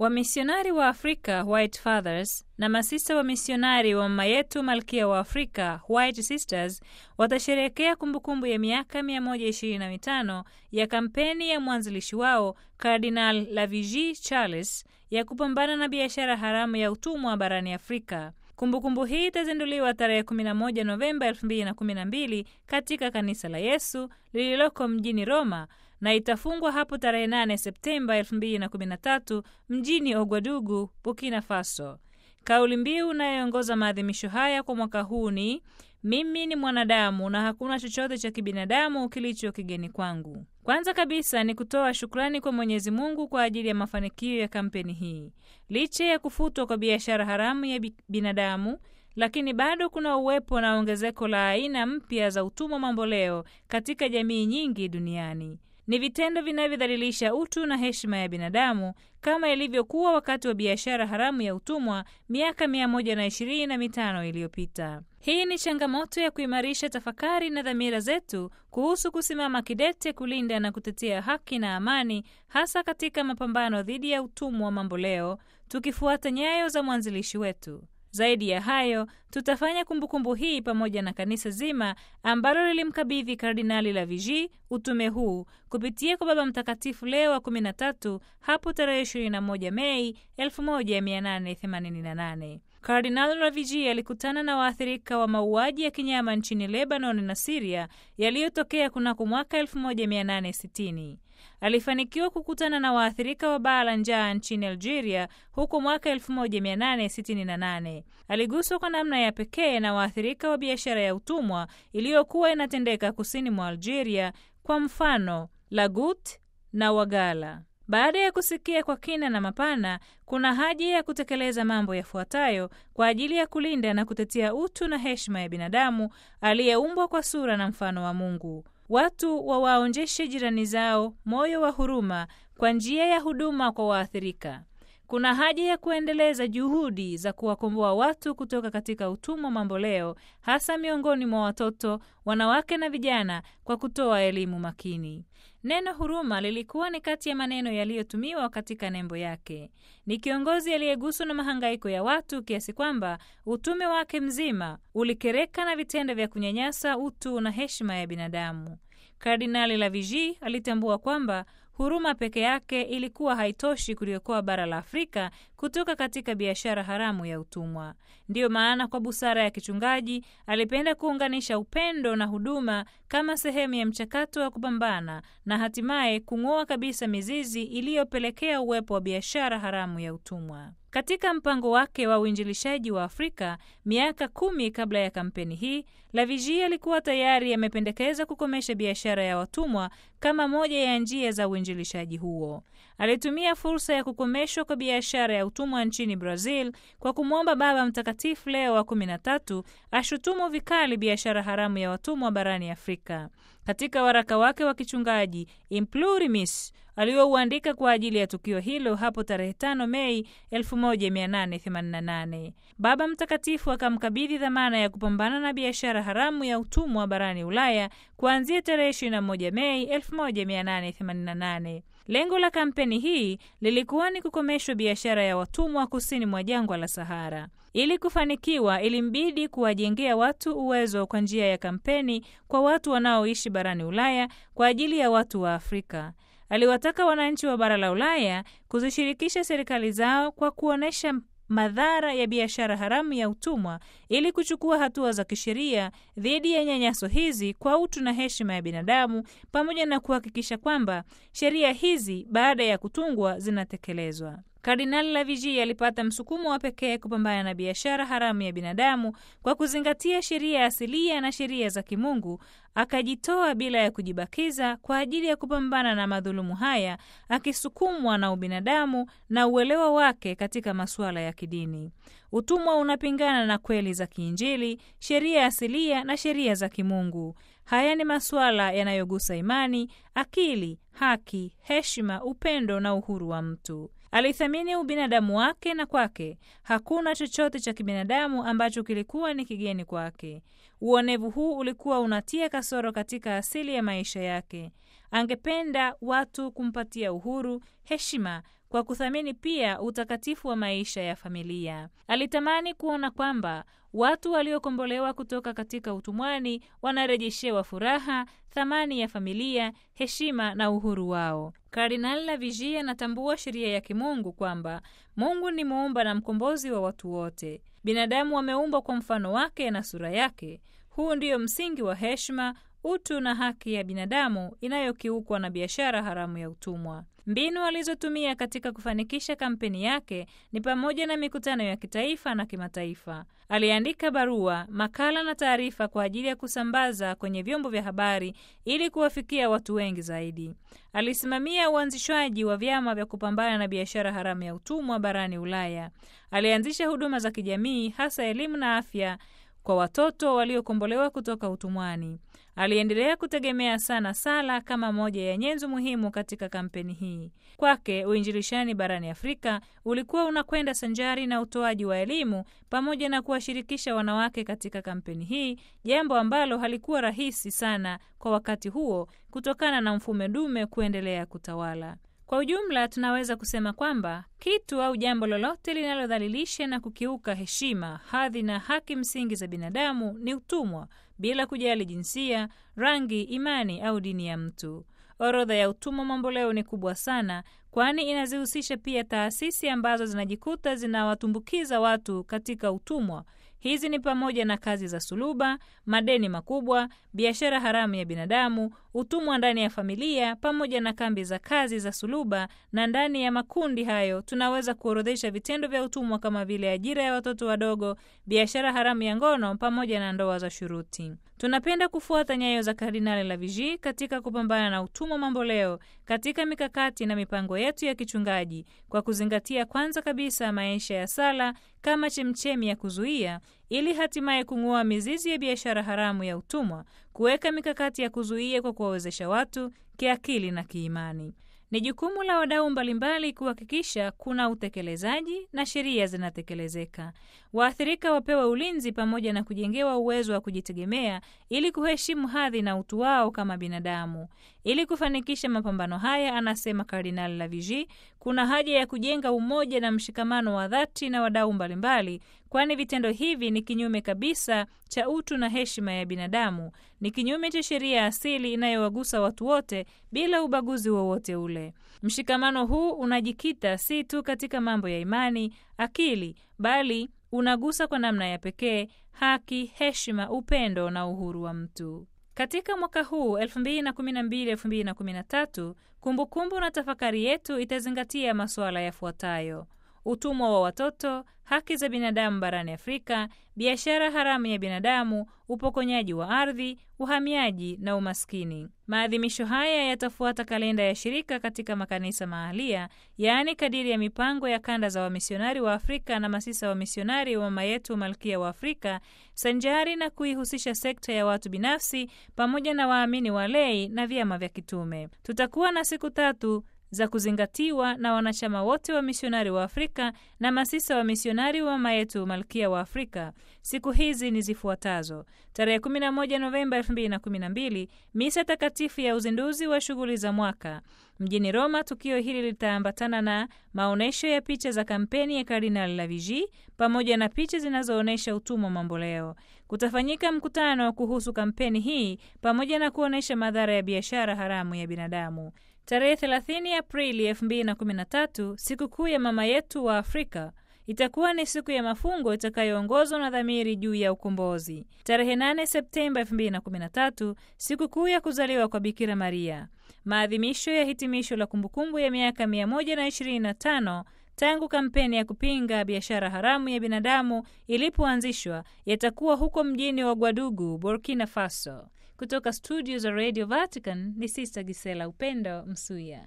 Wamisionari wa Afrika White Fathers na masista wa misionari wa mama yetu malkia wa Afrika White Sisters watasherehekea kumbukumbu ya miaka 125 ya kampeni ya mwanzilishi wao Cardinal Laviji Charles ya kupambana na biashara haramu ya utumwa barani Afrika. Kumbukumbu hii itazinduliwa tarehe 11 Novemba 2012 katika kanisa la Yesu lililoko mjini Roma na itafungwa hapo tarehe 8 Septemba 2013 mjini Ogwadugu, Burkina Faso. Kauli mbiu inayoongoza maadhimisho haya kwa mwaka huu ni mimi ni mwanadamu na hakuna chochote cha kibinadamu kilicho kigeni kwangu. Kwanza kabisa ni kutoa shukrani kwa Mwenyezi Mungu kwa ajili ya mafanikio ya kampeni hii. Licha ya kufutwa kwa biashara haramu ya binadamu, lakini bado kuna uwepo na ongezeko la aina mpya za utumwa mamboleo katika jamii nyingi duniani. Ni vitendo vinavyodhalilisha utu na heshima ya binadamu kama ilivyokuwa wakati wa biashara haramu ya utumwa miaka mia moja na ishirini na mitano iliyopita. Hii ni changamoto ya kuimarisha tafakari na dhamira zetu kuhusu kusimama kidete kulinda na kutetea haki na amani, hasa katika mapambano dhidi ya utumwa mamboleo, tukifuata nyayo za mwanzilishi wetu. Zaidi ya hayo, tutafanya kumbukumbu hii pamoja na kanisa zima ambalo lilimkabidhi Kardinali Laviji utume huu kupitia kwa Baba Mtakatifu Leo wa 13 hapo tarehe 21 Mei 1888. Kardinali Laviji alikutana na waathirika wa mauaji ya kinyama nchini Lebanon na Siria yaliyotokea kunako mwaka 1860. Alifanikiwa kukutana na waathirika wa baa la njaa nchini Algeria huko mwaka 1868. Aliguswa kwa namna ya pekee na waathirika wa biashara ya utumwa iliyokuwa inatendeka kusini mwa Algeria, kwa mfano Lagut na Wagala. Baada ya kusikia kwa kina na mapana, kuna haja ya kutekeleza mambo yafuatayo kwa ajili ya kulinda na kutetea utu na heshima ya binadamu aliyeumbwa kwa sura na mfano wa Mungu. Watu wawaonjeshe jirani zao moyo wa huruma kwa njia ya huduma kwa waathirika. Kuna haja ya kuendeleza juhudi za kuwakomboa watu kutoka katika utumwa mamboleo, hasa miongoni mwa watoto, wanawake na vijana, kwa kutoa elimu makini. Neno huruma lilikuwa ni kati ya maneno yaliyotumiwa katika nembo yake. Ni kiongozi aliyeguswa na mahangaiko ya watu kiasi kwamba utume wake mzima ulikereka na vitendo vya kunyanyasa utu na heshima ya binadamu. Kardinali Laviji alitambua kwamba huruma peke yake ilikuwa haitoshi kuliokoa bara la Afrika kutoka katika biashara haramu ya utumwa. Ndiyo maana kwa busara ya kichungaji alipenda kuunganisha upendo na huduma kama sehemu ya mchakato wa kupambana na hatimaye kung'oa kabisa mizizi iliyopelekea uwepo wa biashara haramu ya utumwa. Katika mpango wake wa uinjilishaji wa Afrika miaka kumi kabla ya kampeni hii, Laviji alikuwa tayari amependekeza kukomesha biashara ya watumwa kama moja ya njia za uinjilishaji huo. Alitumia fursa ya kukomeshwa kwa biashara ya utumwa nchini Brazil kwa kumwomba Baba Mtakatifu Leo wa kumi na tatu ashutumu vikali biashara haramu ya watumwa barani Afrika. Katika waraka wake wa kichungaji Implurimis aliyouandika kwa ajili ya tukio hilo hapo tarehe 5 Mei 1888, Baba Mtakatifu akamkabidhi dhamana ya kupambana na biashara haramu ya utumwa barani Ulaya kuanzia tarehe 21 Mei 1888. Lengo la kampeni hii lilikuwa ni kukomeshwa biashara ya watumwa kusini mwa jangwa la Sahara. Ili kufanikiwa, ilimbidi kuwajengea watu uwezo kwa njia ya kampeni kwa watu wanaoishi barani Ulaya kwa ajili ya watu wa Afrika. Aliwataka wananchi wa bara la Ulaya kuzishirikisha serikali zao kwa kuonyesha madhara ya biashara haramu ya utumwa ili kuchukua hatua za kisheria dhidi ya nyanyaso hizi kwa utu na heshima ya binadamu, pamoja na kuhakikisha kwamba sheria hizi baada ya kutungwa zinatekelezwa. Kardinali Laviji alipata msukumo wa pekee kupambana na biashara haramu ya binadamu kwa kuzingatia sheria asilia na sheria za kimungu. Akajitoa bila ya kujibakiza kwa ajili ya kupambana na madhulumu haya, akisukumwa na ubinadamu na uelewa wake katika masuala ya kidini. Utumwa unapingana na kweli za kiinjili, sheria asilia na sheria za kimungu. Haya ni masuala yanayogusa imani, akili, haki, heshima, upendo na uhuru wa mtu. Alithamini ubinadamu wake na kwake hakuna chochote cha kibinadamu ambacho kilikuwa ni kigeni kwake. Uonevu huu ulikuwa unatia kasoro katika asili ya maisha yake. Angependa watu kumpatia uhuru, heshima, kwa kuthamini pia utakatifu wa maisha ya familia. Alitamani kuona kwamba watu waliokombolewa kutoka katika utumwani wanarejeshewa furaha, thamani ya familia, heshima na uhuru wao. Kardinal Laviji anatambua sheria ya kimungu kwamba Mungu ni muumba na mkombozi wa watu wote. Binadamu wameumbwa kwa mfano wake na sura yake. Huu ndio msingi wa heshima, utu na haki ya binadamu inayokiukwa na biashara haramu ya utumwa. Mbinu alizotumia katika kufanikisha kampeni yake ni pamoja na mikutano ya kitaifa na kimataifa. Aliandika barua, makala na taarifa kwa ajili ya kusambaza kwenye vyombo vya habari ili kuwafikia watu wengi zaidi. Alisimamia uanzishwaji wa vyama vya kupambana na biashara haramu ya utumwa barani Ulaya. Alianzisha huduma za kijamii, hasa elimu na afya kwa watoto waliokombolewa kutoka utumwani. Aliendelea kutegemea sana sala kama moja ya nyenzo muhimu katika kampeni hii. Kwake uinjilishani barani Afrika ulikuwa unakwenda sanjari na utoaji wa elimu pamoja na kuwashirikisha wanawake katika kampeni hii, jambo ambalo halikuwa rahisi sana kwa wakati huo kutokana na mfumo dume kuendelea kutawala. Kwa ujumla tunaweza kusema kwamba kitu au jambo lolote linalodhalilisha na kukiuka heshima, hadhi na haki msingi za binadamu ni utumwa, bila kujali jinsia, rangi, imani au dini ya mtu. Orodha ya utumwa mamboleo ni kubwa sana, kwani inazihusisha pia taasisi ambazo zinajikuta zinawatumbukiza watu katika utumwa. Hizi ni pamoja na kazi za suluba, madeni makubwa, biashara haramu ya binadamu, utumwa ndani ya familia, pamoja na kambi za kazi za suluba. Na ndani ya makundi hayo tunaweza kuorodhesha vitendo vya utumwa kama vile ajira ya watoto wadogo, biashara haramu ya ngono, pamoja na ndoa za shuruti. Tunapenda kufuata nyayo za Kardinali Laviji katika kupambana na utumwa mamboleo katika mikakati na mipango yetu ya kichungaji kwa kuzingatia kwanza kabisa maisha ya sala kama chemchemi ya kuzuia ili hatimaye kung'oa mizizi ya biashara haramu ya utumwa, kuweka mikakati ya kuzuia kwa kuwawezesha watu kiakili na kiimani. Ni jukumu la wadau mbalimbali kuhakikisha kuna utekelezaji na sheria zinatekelezeka. Waathirika wapewe ulinzi pamoja na kujengewa uwezo wa kujitegemea ili kuheshimu hadhi na utu wao kama binadamu. Ili kufanikisha mapambano haya, anasema Kardinali Laviji, kuna haja ya kujenga umoja na mshikamano wa dhati na wadau mbalimbali, kwani vitendo hivi ni kinyume kabisa cha utu na heshima ya binadamu, ni kinyume cha sheria asili inayowagusa watu wote bila ubaguzi wowote ule. Mshikamano huu unajikita si tu katika mambo ya imani, akili, bali unagusa kwa namna ya pekee haki, heshima, upendo na uhuru wa mtu. Katika mwaka huu 2012-2013 kumbukumbu na tafakari yetu itazingatia masuala yafuatayo: utumwa wa watoto, haki za binadamu barani Afrika, biashara haramu ya binadamu, upokonyaji wa ardhi, uhamiaji na umaskini. Maadhimisho haya yatafuata kalenda ya shirika katika makanisa mahalia, yaani kadiri ya mipango ya kanda za wamisionari wa Afrika na masisa wa misionari wa mama yetu Malkia wa Afrika, sanjari na kuihusisha sekta ya watu binafsi pamoja na waamini walei na vyama vya kitume. Tutakuwa na siku tatu za kuzingatiwa na wanachama wote wa misionari wa Afrika na masisa wa misionari wa mama yetu Malkia wa Afrika. Siku hizi ni zifuatazo: tarehe 11 Novemba 2012, misa takatifu ya uzinduzi wa shughuli za mwaka mjini Roma. Tukio hili litaambatana na maonyesho ya picha za kampeni ya Kardinali Laviji pamoja na picha zinazoonyesha utumwa mamboleo. Kutafanyika mkutano kuhusu kampeni hii pamoja na kuonyesha madhara ya biashara haramu ya binadamu. Tarehe 30 Aprili 2013, sikukuu ya mama yetu wa Afrika itakuwa ni siku ya mafungo itakayoongozwa na dhamiri juu ya ukombozi. Tarehe 8 Septemba 2013, sikukuu ya kuzaliwa kwa Bikira Maria. Maadhimisho ya hitimisho la kumbukumbu ya miaka 125 tangu kampeni ya kupinga biashara haramu ya binadamu ilipoanzishwa yatakuwa huko mjini wa Gwadugu, Burkina Faso. Kutoka studio za Radio Vatican ni Sister Gisela Upendo Msuya.